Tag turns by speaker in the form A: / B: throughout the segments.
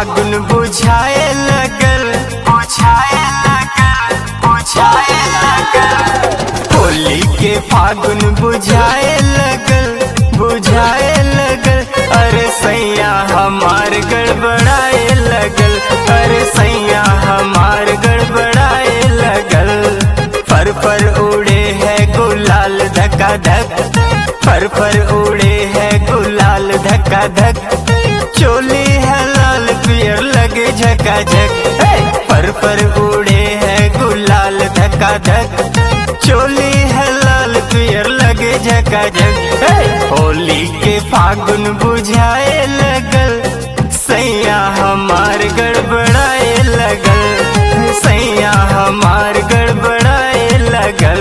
A: फागुन बुझाए लगल बुझाए लगल बुझाए लगल होली के फागुन बुझाए लगल बुझाए लगल अरे सैया हमार गड़बड़ाए लगल अरे सैया हमार गड़बड़ाए लगल फर फर उड़े है गुलाल धका धक फर फर उड़े है गुलाल धका धक चोली है लाल पियर लगे झका झक फर फर उड़े है गुलाल धका धक चोली है लाल पियर लगे झका झक होली के फागुन बुझाए लगल सैया हमार गड़बड़ाए लगल सैया हमार गड़बड़ाए लगल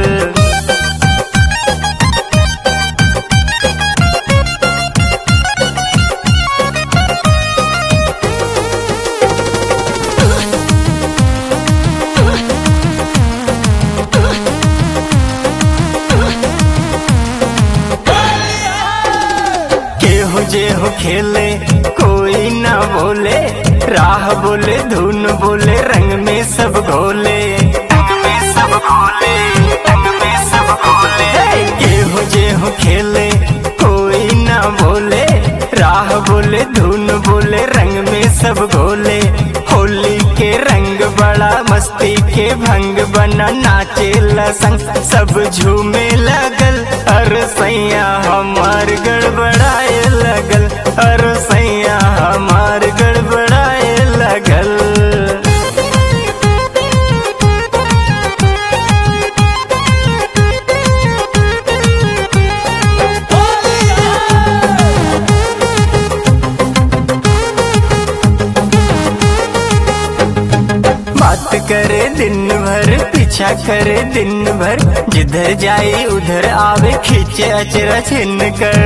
A: केहू जे हो खेले कोई ना बोले राह बोले धुन बोले रंग में सब घोले रंग में सब घोले रंग में सब घोले केहू जे हो खेले कोई ना बोले राह बोले धुन बोले रंग में सब घोले होली के रंग बड़ा मस्ती के भंग बना नाचे संग सब झूमे लगल अर सैया हमार गड़बड़ाए लगल अर सैया हमार गड़बड़ाए लगल बात करे दिन भर पीछा करे दिन भर जिधर जाए उधर आवे खींचे अचरा छिन्न कर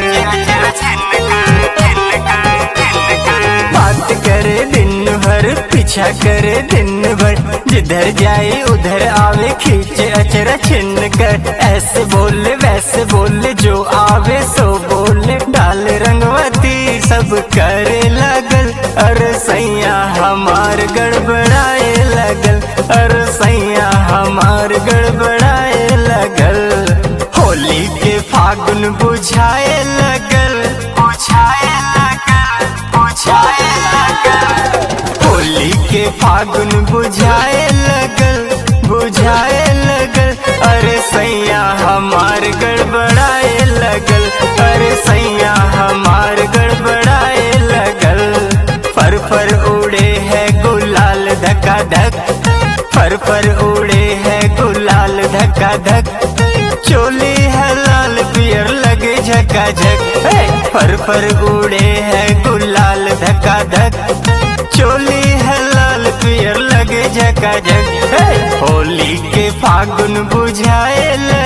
A: बात करे दिन भर पीछा करे दिन भर जिधर जाए उधर आवे खींचे अचरा छिन्न कर ऐसे बोले वैसे बोले जो आवे सो बोले डाल रंगवती सब करे लगल अरे सैया हमार गड़बड़ाए लगल अरे सैया हमार गड़बड़ाए लगल होली के फागुन बुझाए लगल बुझाए लगल बुझाए लगल होली के फागुन बुझाए लगल बुझाए लगल अरे सैया हमार गड़बड़ाए लगल अरे सैया हमार गड़बड़ाए लगल फर फर उड़े है गुलाल धका धक फर फर उड़े है गुलाल धका धक चोली है लाल पियर लगे झका झक फर फर उड़े है गुलाल धका धक चोली है लाल पियर लगे झका झक होली के फागुन बुझाए